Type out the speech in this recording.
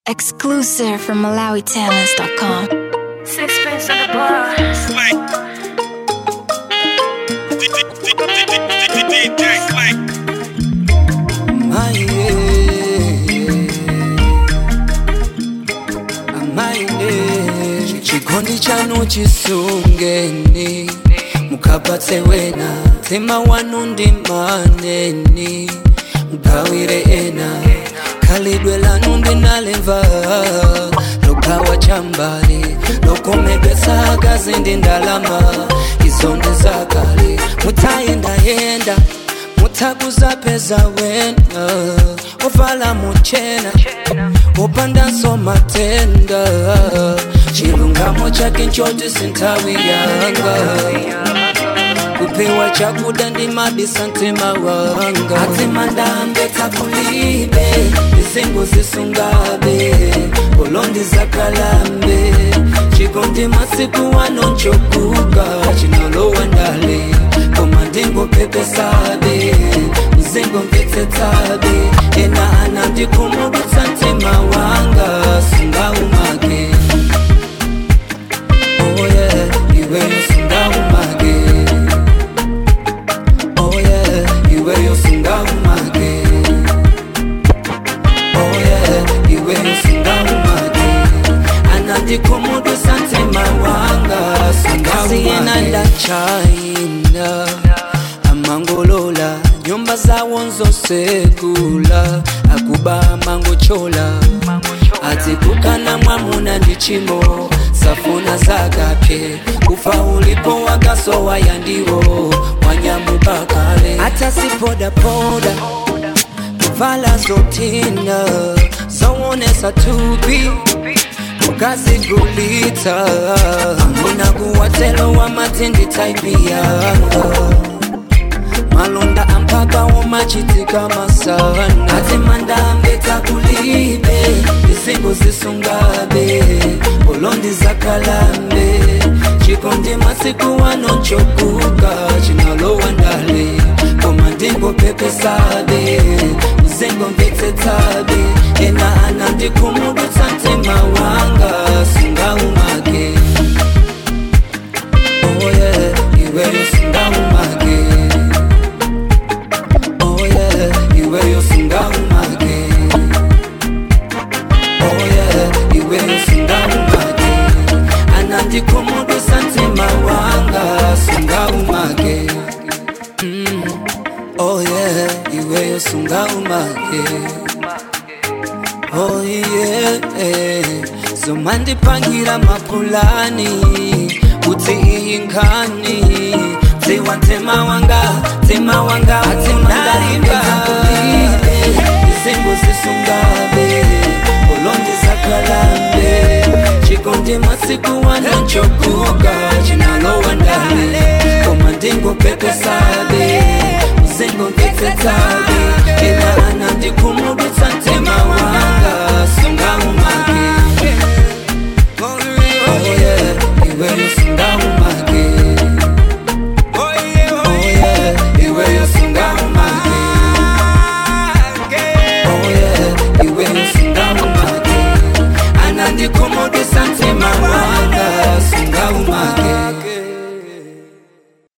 Exclusive from MalawiTalents.com. Sixpence on the bar. Clank. DJ Clank. chikondi chanu chisungeni mukapatse wena tema wanu ndi maneni mugawire ena khalidwe lanu ndinalemva logawa chambali lokomedwesa akazi ndi ndalama izo ndi zakale mutayendayenda mutakuzapeza wena ovala muchena upandanso matenda chilungamo chake nchoti sinthawi yanga kupewa chakuda ndi mabisa mtima wanga atimandambe takulibe izingo zisungabe ulondi zakalambe chikondi masiku wanonchokuka chinolowa ndale koma ndingopepesabe mzingo mvetsetsabe ena anandikhumudutsa mtima wanga sungaumake oh yeah, iweyo sungaumake oh yeah, iweyo sungaumake oh yeah, iweyo sungaumake anandikhumudutsa mtima wanga sungaumake ndachina amangolola nyumba zawo nzosekula akuba amangochola ati kukana mwamuna ndi chimo safuna zakapye kufa ulipo wakasowa yandiwo wanyamubakale hata sipodapoda kuvala zotina zowonesa tupi ukazigulita amuna kuwatelo wa matindi taipi yanga malonda ampaka womachitika masana ati mandambe takulibe izingo zisungabe ulondi zakalambe chikondi masiku wanonchokuka chinalowa ndale koma ndingopepesabe uzingo mvetsetsabe ena anandikhumudutsa mtima wanga sungaumake oh yeah, iweyo sungaumake Oh yeah, iweyo sungaumake Oh yeah, iweyo sungaumake anandikhumudutsa mtima wanga sungaumake mm. Oh yeah, iweyo sungaumake Oh yeah, zomandipangira mapulani kuti iyi nkhani dziwa tema wanga tema wanga atindalimba izingo zisungabe ulondi zakalambe chikondi masiku wanonchokuka chinalowa ndale koma ndingopepesabe uzingo mvetsetsabe ena anandikhumudutsa mtima